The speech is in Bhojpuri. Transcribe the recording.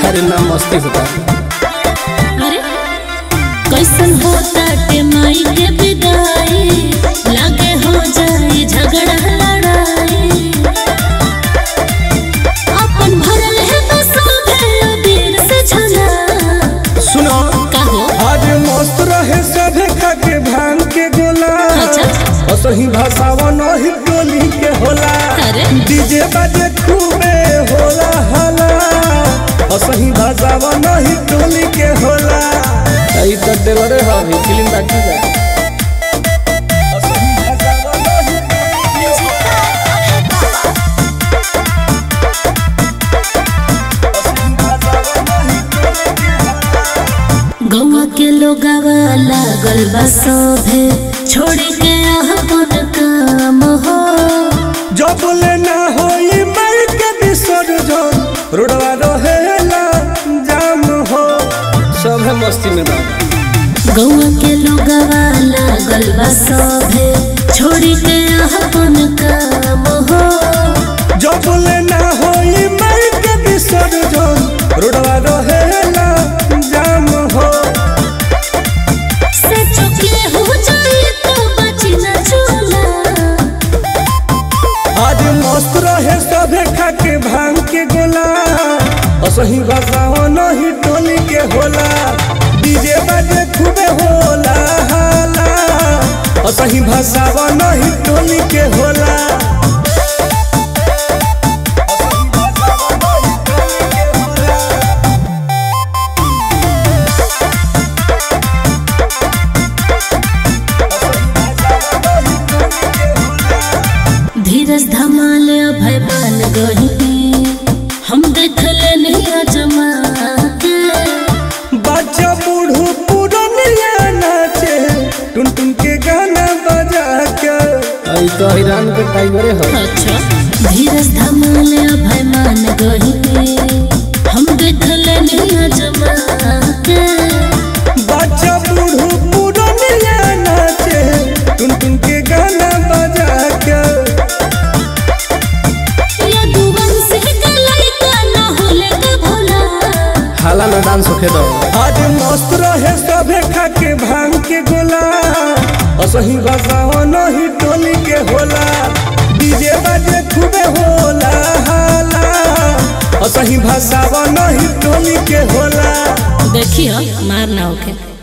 अरे ना मस्ती होता अरे कैसन होता के माई के विदाई लागे हो जाए झगड़ा लड़ाई अपन भरल है बसों भेलो बीर से झला सुनो कहो आज मस्त रहे सभे खाके भांग के गोला अच्छा। असही भाषावा नहीं टोली के होला अरे। डीजे बाजे खूबे होला हला असही भाषावा नहीं टोली के होला ई तो देवरे हवे फिल्म बाकी बा असही भाषावा नहीं टोली के असही भाषावा नहीं टोली के होला गौवा के लोगावा लागल बा सोभे छोड़ के अपन काम हो जब लेना होई मर के विसर्जन रोडवा रहेला जाम हो सब है मस्ती में बा गौवा के लोगावा लागल बा सोभे छोड़ के अपन काम हो जब लेना होई मर के विसर्जन रोडवा रहेला जाम हो से चुके हो जाए तो बची न चूल्हा आज मस्त रहे सभे खाके भांग के गोला असही बसाओ नहीं टोली के होला डीजे बाजे खूबे होला हाला असही भाषावा नहीं टोली के होला धीरज धमाल अभय मान गही हम देख लेनी अजमा के बच्चा बूढ़ू पुरनिया नाचे टुन टुन के गाना बजा के ई तो ईरान के टाइगरे हवे अच्छा धीरज धमाल अभय मान गही हम देख लेनी अजमा के बच्चा बूढ़ू पुरनिया नाचे टुन टुन के गाना बजा के ये दुवन से गलाई का ना होले का भोला हाला ना डांस होखे दो आज मस्त रहे सभे खाके भांग के गोला असही बसाओ नहीं टोली के होला डीजे बाजे खूबे होला हाला असही भाषावा नहीं टोली के होला देखियो मार ना होके